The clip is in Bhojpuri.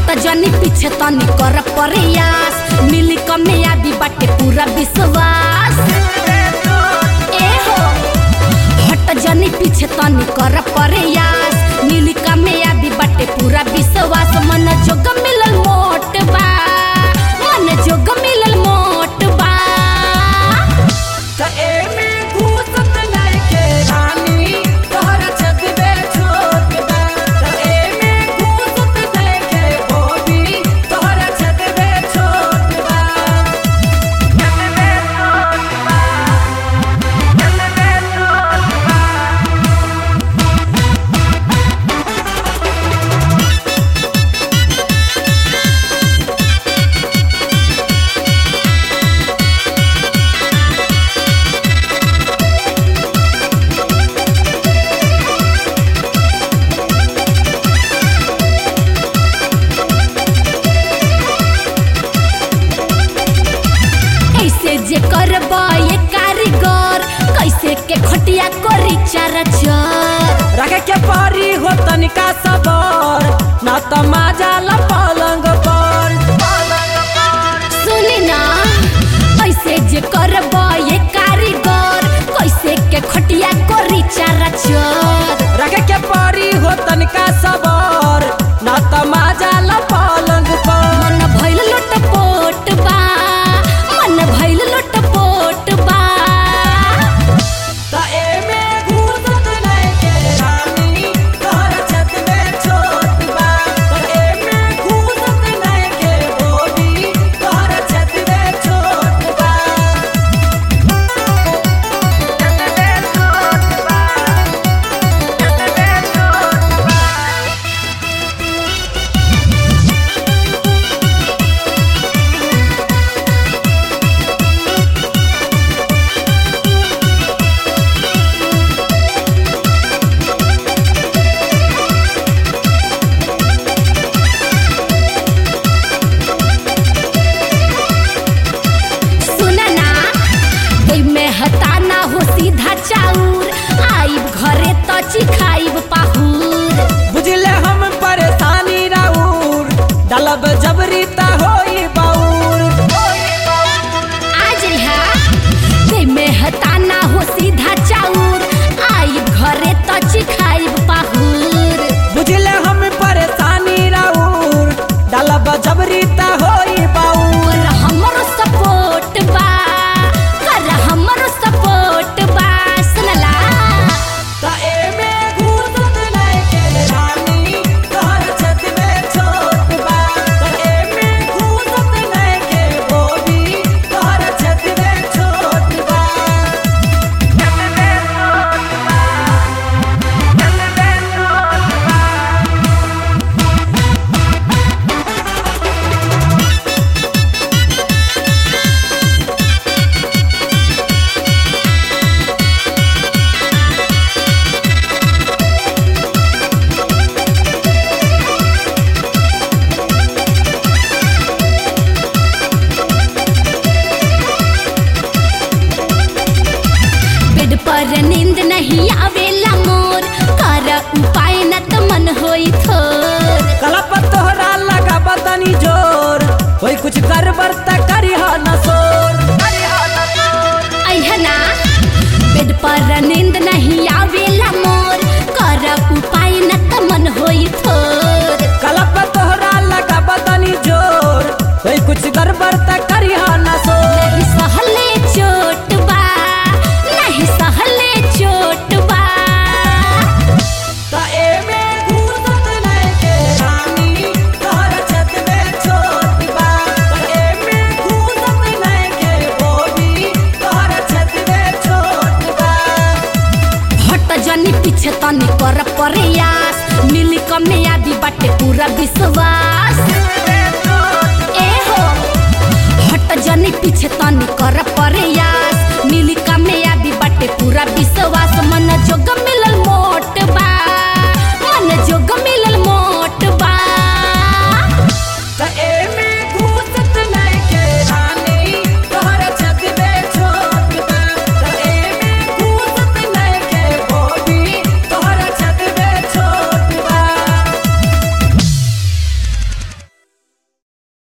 हट जनी पीछे तनी कर प्रयास मिली कमियाबी बाटे पूरा विश्वास ए हो हट जनी पीछे तनी कर प्रयास मिली कमियाबी बाटे पूरा विश्वास मन जोग मिलल मोट बा मन जोग मिलल मोट बा त एमे घूसत नइखे रानी, तोहरा छतबे छोट बा। त एमे घूसत नइखे बोबी, तोहरा छतबे छोट बा। छतबे छोट बा। छतबे छोट बा। कैसे जे करब ये कारीगर कैसे के खटिया करी चार चर रखे के पारी हो तनिका सबर ना त माजा ला पलंग पर सुनी ना कैसे जे करब ये कारीगर कैसे के खटिया करी चार चर रखे के पारी हो तनिका सबर ना त माजा ला पलंग पर मन भइल लोटपोट बा मन भइल लोटपोट बा त एमे घूसत नइखे रानी, तोहरा छत में छोट बा। त एमे घूसत नइखे बोबी, तोहरा छत में छोट बा। छत में छोट बा। छत में छोट बा। सुनना ओइ में हताना हो सीधा चाउर आइब घरे त चिखाइब पाहुर बुझले हम परेशानी राउर डलब जबरी त होई बाउर आज हा ओइ में हताना हो सीधा चाउर आइब घरे त चिखाइब पाहुर बुझले हम परेशानी राउर डलब जबरी त होई बाउर कर हमरो सपोर्ट बा कर हमरो सपोर्ट बा सुनला त एमे घूसत नइखे रानी, तोहर छत में छोट बा। त एमे घूसत नइखे बोबी, तोहर छत में छोट बा। छत में छोट बा। छत में छोट बा। बेड पर नींद नहीं आवेला मोर कर उपाय न त मन होई थोर कलप तोहरा लगा बदनी जोर कोई कुछ कर बरता करी हा न सोर अहना बेड पर नींद नहीं आवेला मोर कर उपाय न त मन होई थोर कलप तोहरा लगा बदनी जोर कोई कुछ कर बरता करी हा न सोर नहीं सहले चोट बा नहीं सहले चोट बा त एमे घूसत नइखे रानी, तोहरा छत में छोट बा। त एमे घूसत नइखे बोबी, तोहरा छत में छोट बा। हट जनी पीछे तनी कर प्रयास मिली कमियाबी बाटे पूरा विश्वास ए हो हट जनी पीछे तनी कर प्रयास मिली कमियाबी बाटे पूरा विश्वास